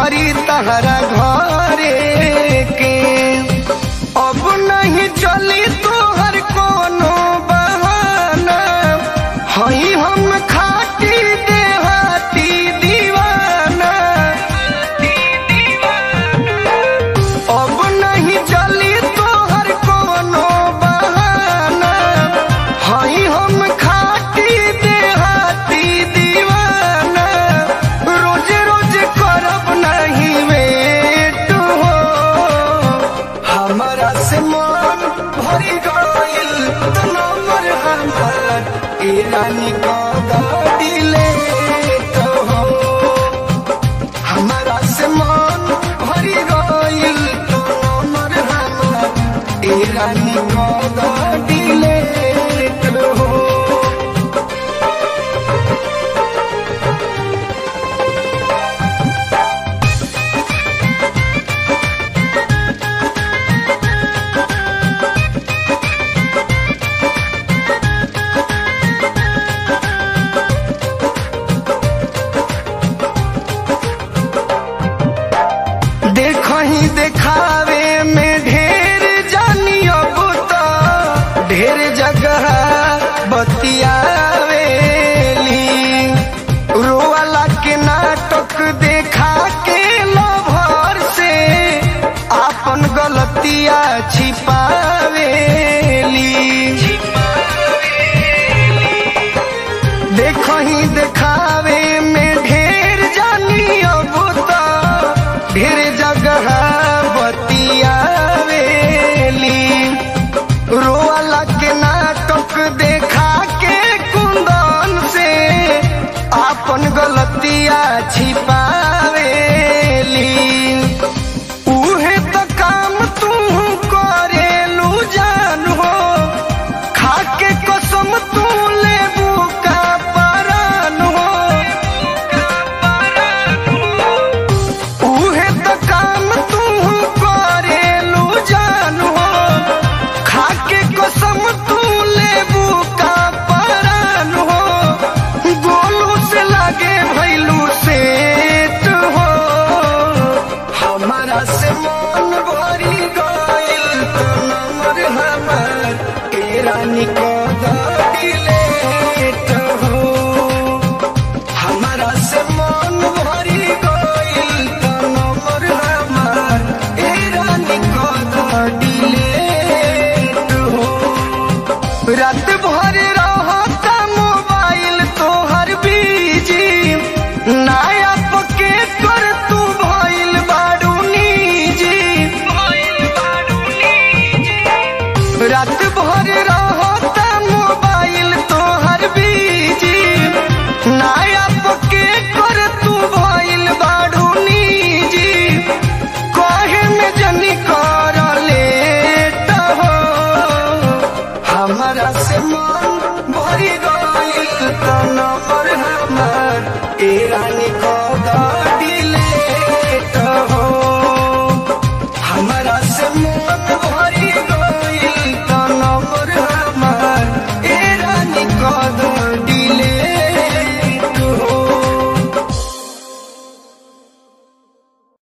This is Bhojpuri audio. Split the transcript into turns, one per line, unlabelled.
करी तहरा घरे के अब नहीं चली तोहर कोनो बहाना हई हम खाटी देहाती दीवाना अब नहीं चली तोहर कोनो बहाना हई हम खाटी देहाती दीवाना रोज रोज करब नहीं वेट हो हमारा से मन भरी गइल त नंबर हमार ए रानी का गाड़ी ले तो हो हमारा से मन भरी गइल तो नंबर हमार ए रानी का गाड़ी ले तो हो देखो ही देखावे में ढेर जानी अब तो ढेर जगह बतियावेली रोवाला के नाटक देखा के लभर से आपन गलतिया छिपावेली देखो ही देखावे में ढेर जानी अब तो ढेर जगह बतियावेली रोवाला के नाटक देखा के कुंदन से आपन गलतिया छिपा